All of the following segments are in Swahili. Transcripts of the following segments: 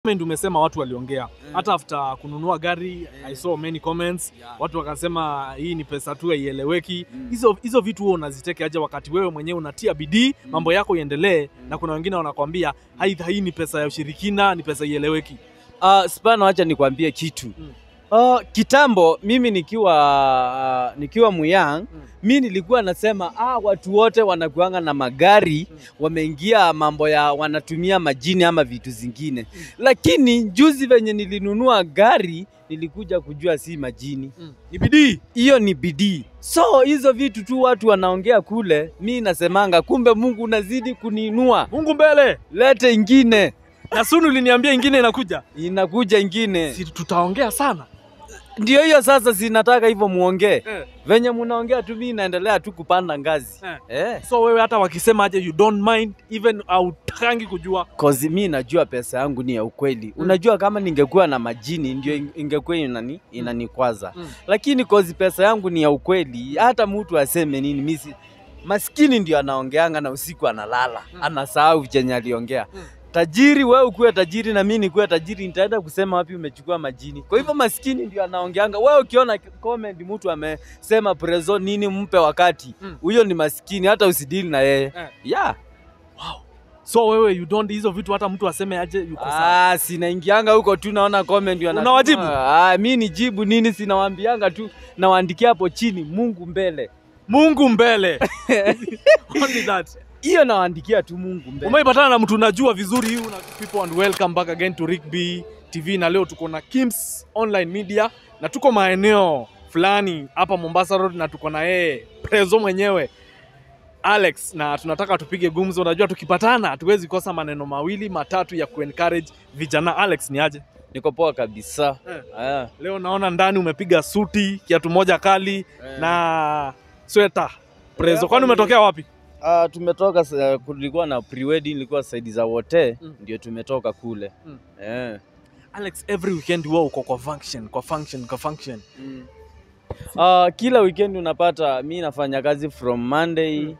Comment umesema watu waliongea hata after kununua gari I saw many comments Yeah. watu wakasema hii ni pesa tu haieleweki Mm. hizo hizo vitu huo unaziteke aje wakati wewe mwenyewe unatia bidii Mm. mambo yako iendelee Mm. na kuna wengine wanakwambia hai hii ni pesa ya ushirikina ni pesa ieleweki Uh, Spano, acha nikwambie kitu Mm. uh, kitambo mimi nikiwa uh, nikiwa muyang Mm. mi nilikuwa nasema ah, watu wote wanakuanga na magari Mm. wameingia mambo ya wanatumia majini ama vitu zingine lakini juzi venye nilinunua gari nilikuja kujua si majini ni bidii hiyo ni bidii so hizo vitu tu watu wanaongea kule mi nasemanga kumbe mungu unazidi kuniinua mungu mbele lete ingine na sunu uliniambia ingine inakuja inakuja ingine si tutaongea sana ndio hiyo sasa sinataka hivyo muongee eh. venye munaongea tu mi naendelea tu kupanda ngazi Eh. eh. so wewe hata wakisema aje you don't mind even autakangi kujua Cause mi najua pesa yangu ni ya ukweli unajua kama ningekuwa na majini ndio ing- ingekuwa inani, inanikwaza Mm. lakini kozi pesa yangu ni ya ukweli hata mtu aseme nini misi maskini ndio anaongeanga na usiku analala Mm. anasahau chenye aliongea Mm. tajiri wewe ukuwe tajiri na mi nikuwe tajiri nitaenda kusema wapi umechukua majini kwa hivyo maskini ndio anaongeanga wewe ukiona comment mtu amesema prezo nini mpe wakati Mm. huyo ni maskini hata usidili na yeye Eh. yeah. so wewe you don't hizo vitu hata mtu aseme aje yuko sawa Ah, sinaingianga huko tu naona comment wana- Unawajibu? Ah, mi ni jibu nini sinawaambianga tu nawaandikia hapo chini Mungu mbele. mungu mbele only that Hiyo nawaandikia tu Mungu mbele. umeipatana na mtu unajua vizuri una people and welcome back again to Rigby TV na leo tuko na Kims Online Media na tuko maeneo fulani hapa Mombasa Road na tuko na yeye Prezo mwenyewe Alex na tunataka tupige gumzo. Unajua tukipatana hatuwezi kosa maneno mawili matatu ya kuencourage vijana. Alex ni aje? Niko poa kabisa. Eh. Ah, Leo naona ndani umepiga suti, kiatu moja kali eh. na sweta. Prezo, hapa kwani ni- umetokea wapi? Ah, tumetoka sa- kulikuwa na pre-wedding ilikuwa saidi za wote Mm. ndio tumetoka kule. Mm. Eh. Alex, every weekend wewe uko kwa function, kwa function, kwa function. Ah, kila weekend unapata mi nafanya kazi from Monday Mm.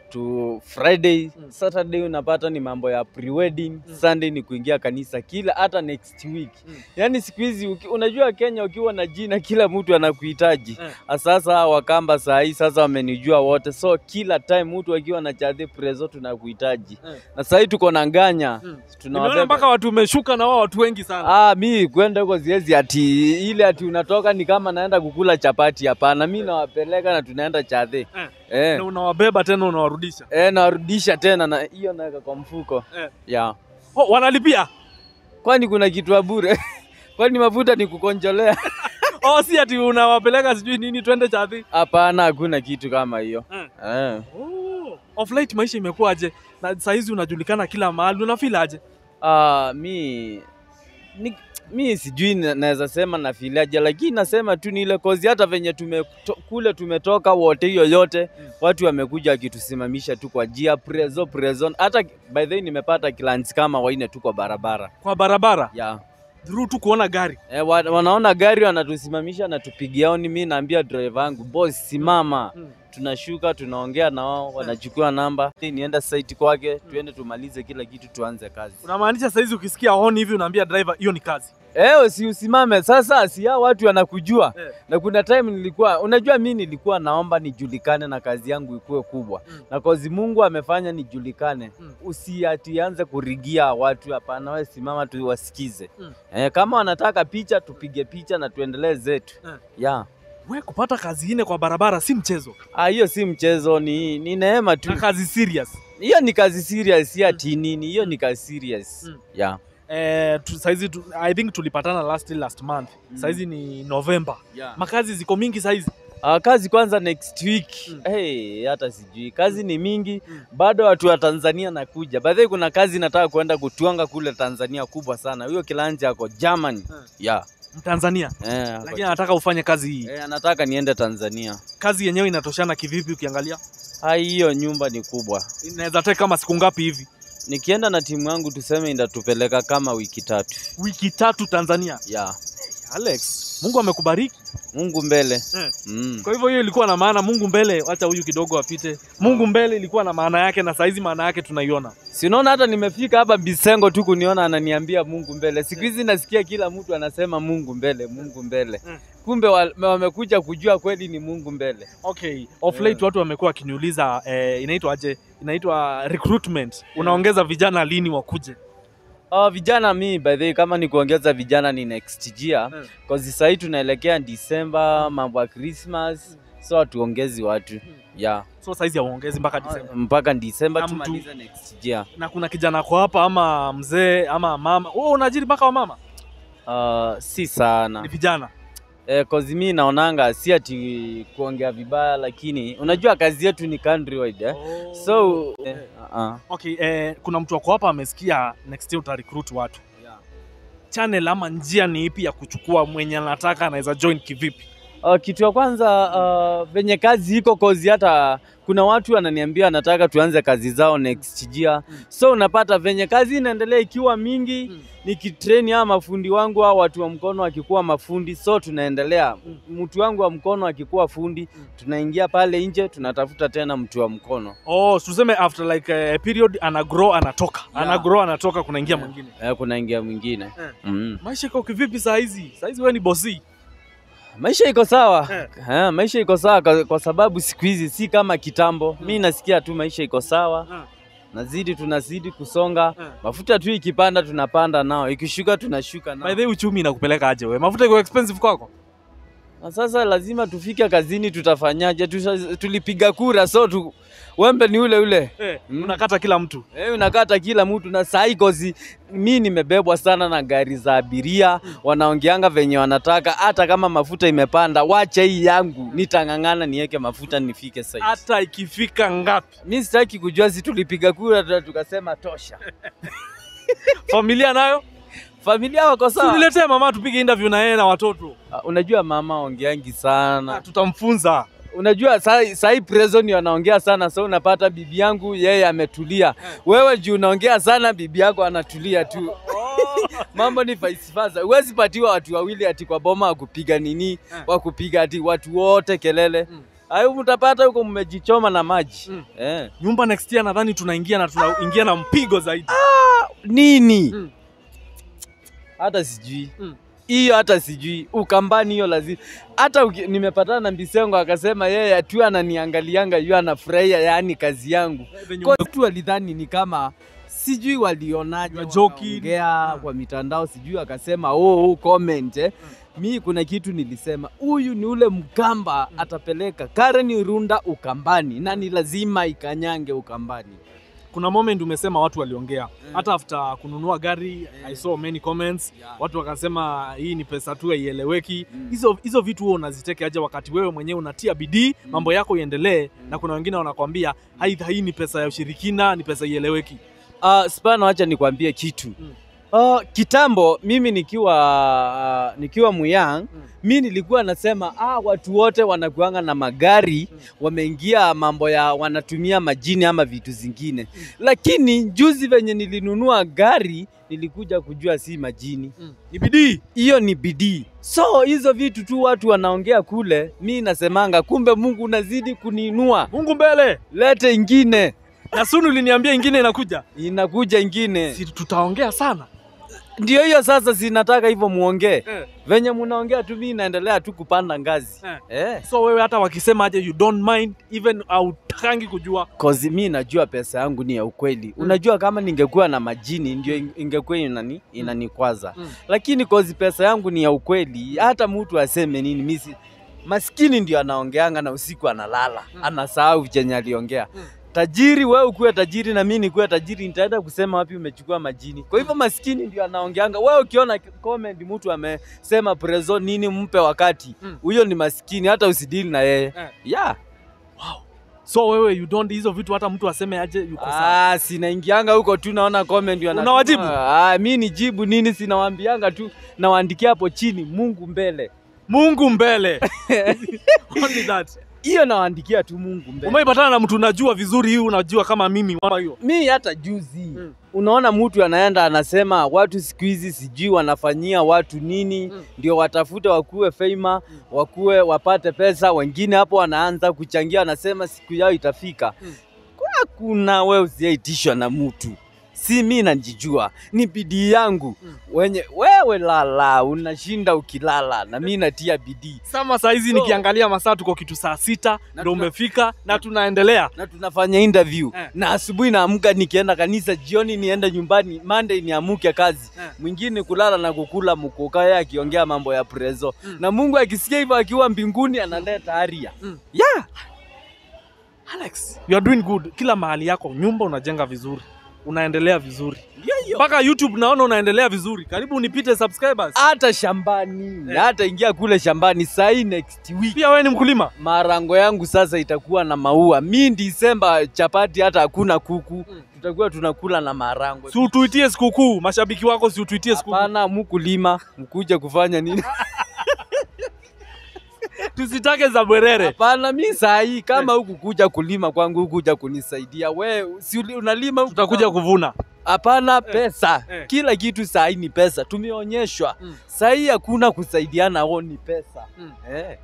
to Friday. Mm. Saturday unapata ni mambo ya pre-wedding, Mm. Sunday ni kuingia kanisa kila hata next week. Mm. Yaani siku hizi uki- unajua Kenya ukiwa na jina kila mtu anakuhitaji. Eh. Sasa Wakamba saa hii sasa wamenijua wote, so kila time mtu akiwa na chadhi prezo tunakuhitaji. Eh. Na saa hii tuko na nganya Mm. Nimeona tunawabeba mpaka watu umeshuka na wao watu wengi sana. Ah, mi kwenda huko siwezi ati ile ati unatoka ni kama naenda kukula chapati. Hapana, mi nawapeleka na tunaenda chadhe Eh. eh. Na unawabeba tena unawarudisha. Eh, narudisha tena na hiyo naweka kwa mfuko Eh. ya Oh, wanalipia? kwani kuna kitu ya bure kwani mafuta ni kukonjolea? Oh, si ati unawapeleka sijui nini twende chadhi. Hapana, hakuna kitu kama hiyo Eh. eh. Oh, of late maisha imekuwaje? Na saa hizi unajulikana kila mahali, unafeel aje? Ah, mi ni, mi sijui na- naweza sema nafilaje, lakini nasema tu ni ile kozi, hata venye tume, to, kule tumetoka wote, hiyo yote Mm. watu wamekuja wakitusimamisha tu kwa jia prezo prezo. Hata by the way nimepata clients kama waine tu kwa barabara Kwa barabara ya through tu kuona gari. E, wa, wanaona gari wanatusimamisha na tupigia oni, mi naambia driver wangu boss, simama Mm. tunashuka tunaongea na wao, wanachukua namba, nienda site kwake, tuende tumalize kila kitu, tuanze kazi. Unamaanisha saa hizi ukisikia honi hivi unaambia driver hiyo ni kazi. Eh, si usimame sasa, si hao watu wanakujua. Eh. Na kuna time nilikuwa, unajua mi nilikuwa naomba nijulikane na kazi yangu ikuwe kubwa. Mm. Na kozi Mungu amefanya nijulikane. Mm. Usiatianze kurigia watu, hapana, wewe simama tu wasikize. Mm. Eh, kama wanataka picha tupige picha na tuendelee zetu. Eh. Yeah. We kupata kazi ine kwa barabara si mchezo. Ah, hiyo si mchezo, ni, ni neema tu. Na kazi serious. Hiyo ni kazi serious, si ati nini, hiyo ni kazi serious. Mm. Yeah. Eh, tu, saizi tu, I think tulipatana last last month. Mm. Saizi ni November. Yeah. Makazi ziko mingi saizi. Uh, kazi kwanza next week Mm. hey, hata sijui kazi ni mingi Mm. bado watu wa Tanzania nakuja baadhi kuna kazi nataka kuenda kutwanga kule Tanzania kubwa sana huyo kilanja ako Germany Mm. yeah. Mtanzania. eh, ako- Lakini anataka ufanye kazi hii. eh, anataka niende Tanzania Kazi yenyewe inatoshana kivipi ukiangalia? Ah, hiyo nyumba ni kubwa Inaweza take kama siku ngapi hivi? nikienda na timu yangu tuseme indatupeleka kama wiki tatu Wiki tatu Tanzania. yeah. Alex, Mungu amekubariki. Mungu mbele. Eh. Mm. Kwa hivyo hiyo ilikuwa na maana Mungu mbele, wacha huyu kidogo apite. Mungu mbele ilikuwa na maana yake na saizi maana yake tunaiona. Si unaona hata nimefika hapa Bisengo tu kuniona ananiambia Mungu mbele. Siku hizi nasikia kila mtu anasema Mungu mbele, Mungu mbele. Mm. Kumbe wa- wamekuja kujua kweli ni Mungu mbele. Okay, of Yeah. late watu wamekuwa wakiniuliza eh, inaitwa aje? Inaitwa recruitment. Unaongeza vijana lini wakuje? Oh, vijana mi by the way, kama ni kuongeza vijana ni next year Mm. cause sasa hii tunaelekea December, mambo ya Christmas, so hatuongezi watu yeah. So saizi hauongezi mpaka Disemba. mpaka December Na mtu- tumalize next year. Na kuna kijana kwa hapa ama mzee ama mama. Wewe unaajiri mpaka wa mama? Uh, si Ni sana vijana. eh, cause mi naonanga si ati kuongea vibaya, lakini unajua kazi yetu ni countrywide eh? so eh, uh-uh. Okay, eh, kuna mtu wako hapa amesikia next year uta recruit watu. Channel ama njia ni ipi ya kuchukua mwenye anataka anaweza join kivipi? Uh, kitu ya kwanza uh, venye kazi iko kozi, hata kuna watu wananiambia nataka tuanze kazi zao next year Mm. so unapata venye kazi inaendelea ikiwa mingi Mm. nikitrain hawa mafundi wangu au watu wa mkono wakikuwa mafundi, so tunaendelea Mm. mtu wangu wa mkono akikuwa fundi Mm. tunaingia pale nje tunatafuta tena mtu wa mkono Oh, tuseme after like a period ana grow anatoka. Yeah. Ana grow anatoka kunaingia Yeah. mwingine. eh, kunaingia mwingine Eh. mm. Maisha iko kivipi saa hizi? Saa hizi wewe ni bosi. Maisha iko sawa Eh. eh, maisha iko sawa kwa, kwa sababu siku hizi si kama kitambo. Mi nasikia tu maisha iko sawa, Ah, nazidi tunazidi kusonga, ah. mafuta tu ikipanda tunapanda nao, ikishuka tunashuka By nao. the way, uchumi inakupeleka aje wewe? Mafuta iko expensive kwako? Na sasa lazima tufike kazini, tutafanyaje? Tusha, tulipiga kura so tu, wembe ni ule ule Eh, Mm. unakata kila mtu. Eh, unakata kila mtu na sahi kozi mi nimebebwa sana na gari za abiria wanaongeanga venye wanataka hata kama mafuta imepanda wacha hii yangu nitang'ang'ana niweke mafuta nifike site. Hata ikifika ngapi? mi sitaki kujua si tulipiga kura tu- tukasema tosha Familia nayo? familia wako Si sawa uniletee mama tupige interview na yeye na watoto. Ah, unajua mama ongeangi Ah, sana tutamfunza. unajua sahi sahi preson wanaongea sana so unapata bibi yangu yeye ametulia wewe juu unaongea sana bibi yako anatulia tu mambo ni vice versa huwezi patiwa watu wawili ati kwa boma wakupiga nini wakupiga ati watu wote kelele Mm. ayo mtapata huko mmejichoma na maji Mm. eh. Nyumba next year nadhani tunaingia na tunaingia na mpigo zaidi. nini Mm. hata sijui Mm. hiyo hata sijui ukambani hiyo lazima hata uki- nimepatana na Mbisengo akasema yeye tu ananiangalianga yu anafurahia yani kazi yangu Venye Kwa watu walidhani ni kama sijui walionaje You are joking. wanaongea Mm. kwa mitandao sijui akasema oh, oh comment eh. mi kuna kitu nilisema huyu ni ule mkamba atapeleka Karen Runda ukambani na ni lazima ikanyange ukambani kuna moment umesema watu waliongea hata after kununua gari I saw many comments Yeah. watu wakasema hii ni pesa tu haieleweki Mm. hizo hizo vitu huo unaziteke aje wakati wewe mwenyewe unatia bidii Mm. mambo yako iendelee Mm. na kuna wengine wanakwambia hai hii ni pesa ya ushirikina ni pesa ieleweki Uh, spana wacha nikwambie kitu Mm. uh, kitambo mimi nikiwa uh, nikiwa muyang Mm. mi nilikuwa nasema ah, watu wote wanakuanga na magari Mm. wameingia mambo ya wanatumia majini ama vitu zingine lakini juzi venye nilinunua gari nilikuja kujua si majini ni bidii hiyo ni bidii so hizo vitu tu watu wanaongea kule mi nasemanga kumbe mungu unazidi kuniinua mungu mbele lete ingine na sunu uliniambia ingine inakuja inakuja ingine si tutaongea sana ndio hiyo sasa sinataka hivyo muongee eh. venye munaongea tu mi naendelea tu kupanda ngazi Eh. eh. so wewe hata wakisema aje you don't mind even autakangi kujua Kozi mi najua pesa yangu ni ya ukweli Mm. unajua kama ningekuwa na majini ndio ing- ingekuwa inani, inanikwaza Mm. lakini kozi pesa yangu ni ya ukweli hata mtu aseme nini misi maskini ndio anaongeanga na usiku analala Mm. anasahau chenye aliongea Mm. tajiri wewe ukuwe tajiri na mimi nikuwe tajiri nitaenda kusema wapi umechukua majini kwa hivyo maskini ndio anaongeanga wewe ukiona comment mtu amesema prezo nini mpe wakati Mm. huyo ni maskini hata usidili na yeye Eh. yeah. wow. so wewe you don't hizo vitu hata mtu aseme aje yuko sawa Ah, sinaingianga huko tu naona comment wanatuma. Unawajibu? Ah, mi ni jibu nini sinawaambianga tu nawaandikia hapo chini Mungu mbele. mungu mbele only that hiyo nawaandikia tu Mungu mbele. Umeipatana na mtu unajua vizuri hii unajua kama mimi kama hiyo. mi hata juzi Mm. unaona mtu anaenda anasema watu siku hizi sijui wanafanyia watu nini Mm. ndio watafute wakuwe fama wakuwe wapate pesa wengine hapo wanaanza kuchangia wanasema siku yao itafika Mm. kuna kuna we usiaitishwa na mtu si mi najijua ni bidii yangu Mm. wenye wewe lala unashinda ukilala na mi natia bidii Sama saa hizi So- nikiangalia masaa tuko kitu saa sita Na ndio tuna- umefika na tunaendelea. na tunafanya interview Eh. na asubuhi naamka nikienda kanisa, jioni niende nyumbani, Monday niamuke kazi Eh. mwingine kulala na kukula mkuka, yeye akiongea mambo ya prezo Mm. na Mungu akisikia hivyo akiwa mbinguni analeta aria Mm. yeah. Alex, you are doing good. Kila mahali yako nyumba unajenga vizuri, unaendelea vizuri Ndio hiyo. mpaka YouTube naona unaendelea vizuri. Karibu unipite subscribers. hata shambani Eh. hata ingia kule shambani sahii next week Pia wewe ni mkulima. marango yangu sasa itakuwa na maua. Mi Disemba chapati hata hakuna kuku, Mm. tutakuwa tunakula na marango. Si utuitie sikukuu, mashabiki wako si utuitie sikukuu. Hapana, mukulima mkuja kufanya nini? Tusitake za bwerere. Hapana, mi saa hii kama huku kuja kulima kwangu, huku kuja kunisaidia we, si uli- unalima huku Tutakuja kwangu? kuvuna. Hapana, pesa eh. kila kitu saa hii ni pesa, tumeonyeshwa Mm. saa hii hakuna kusaidiana, o ni pesa Mm. eh.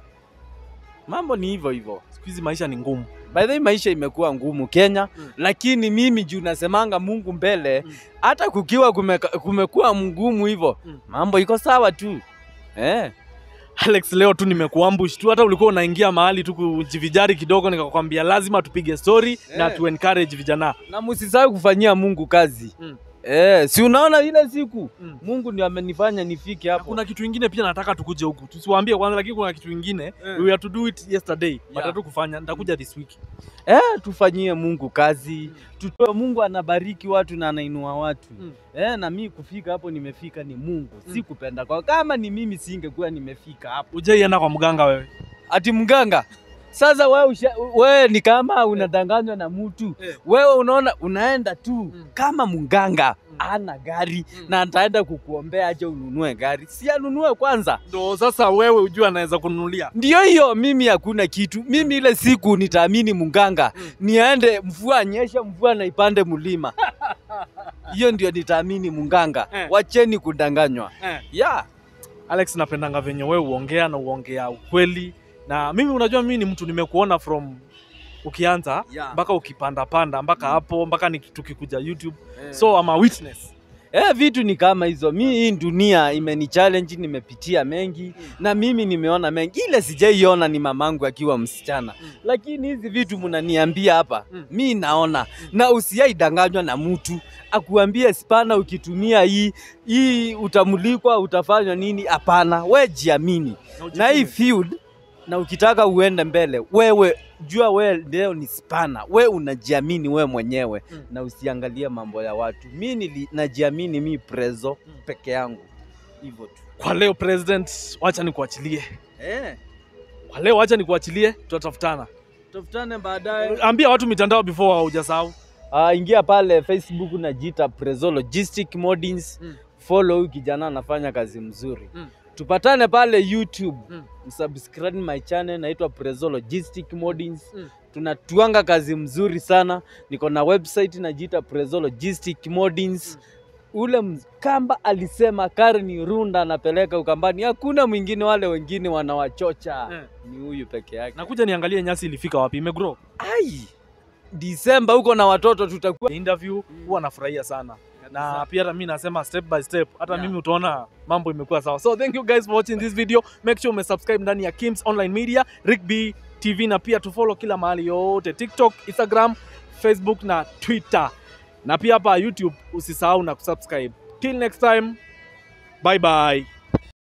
Mambo ni hivyo hivyo. Siku hizi maisha ni ngumu. By the way, maisha imekuwa ngumu Kenya Mm. lakini mimi juu nasemanga Mungu mbele Mm. hata kukiwa kumeka, kumekuwa mgumu hivyo Mm. mambo iko sawa tu eh. Alex, leo tu nimekuambush tu, hata ulikuwa unaingia mahali tu kujivijari kidogo, nikakwambia lazima tupige story na Eh. tu encourage vijana. na msisahau kufanyia Mungu kazi Mm. eh, si unaona ile siku Mm. Mungu ndio amenifanya nifike Na hapo. kuna kitu ingine pia nataka tukuje huku, tusiwaambie kwanza, lakini kuna kitu ingine Eh. we had to do it yesterday but Yeah. hatu kufanya, nitakuja this week. Eh, tufanyie Mungu kazi tutoe. Mungu anabariki watu na anainua watu Mm. eh, na mi kufika hapo nimefika ni Mungu, si Mm. kupenda kwa. Kama ni mimi singekuwa nimefika hapo. Ujaienda kwa mganga wewe? Ati mganga sasa wewe usha, wewe ni kama unadanganywa na mtu Eh. wewe unaona unaenda tu Mm. kama mganga Mm. ana gari Mm. na ataenda kukuombea aje ununue gari, si anunue kwanza. Ndo sasa wewe ujue anaweza kununulia. Ndio hiyo, mimi hakuna kitu. Mimi ile siku nitaamini munganga, Mm. niende mvua anyesha, mvua na ipande mlima, hiyo ndio nitaamini munganga. Eh. Wacheni kudanganywa Eh. yeah. Alex, napendanga venye wewe uongea na uongea ukweli, na mimi unajua, mimi ni mtu nimekuona from ukianza Yeah. mpaka ukipanda panda mpaka Mm. hapo mpaka ni tukikuja YouTube, Eh. so I'm a witness. Eh, vitu ni kama hizo. Mi hii dunia imeni challenge, nimepitia mengi na mimi nimeona mengi. Ile sijaiona ni mamangu akiwa msichana, Mm. lakini hizi vitu mnaniambia hapa Mm. mi naona, na usiaidanganywa na mtu akuambie spana, ukitumia hii hii utamulikwa, utafanywa nini? Hapana, we jiamini na hii field, na ukitaka uende mbele, wewe jua we leo ni spana, we unajiamini we mwenyewe Mm. na usiangalie mambo ya watu. Mi nili- najiamini mi prezo Mm. peke yangu hivyo tu Kwa leo president, wacha nikuachilie. eh. Kwa leo wacha nikuachilie, tutatafutana. Tafutane baadaye. Ambia watu mitandao before haujasahau. Uh, ingia pale Facebook najiita Prezo Logistic Modins. Mm. Follow huyu kijana anafanya kazi mzuri. Mm. Tupatane pale YouTube. Mm. Msubscribe my channel naitwa Prezo Logistic Modins. Mm. Tunatuanga kazi mzuri sana. Niko na website najiita Prezo Logistic Modins. Ule Mkamba alisema Karen Runda anapeleka Ukambani, hakuna mwingine, wale wengine wanawachocha. Eh. Ni huyu peke yake. Nakuja niangalie nyasi ilifika wapi, imegrow. Ai, Disemba huko na watoto tutakuwa Interview Mm. huwa nafurahia sana. na Kabisa. pia hata mimi nasema step by step, hata Yeah. mimi utaona mambo imekuwa sawa. So thank you guys for watching this video. Make sure umesubscribe ndani ya Kims Online Media, Rigby TV na pia tufollow kila mahali yote, TikTok, Instagram, Facebook na Twitter, na pia hapa YouTube usisahau na kusubscribe. Till next time, bye bye.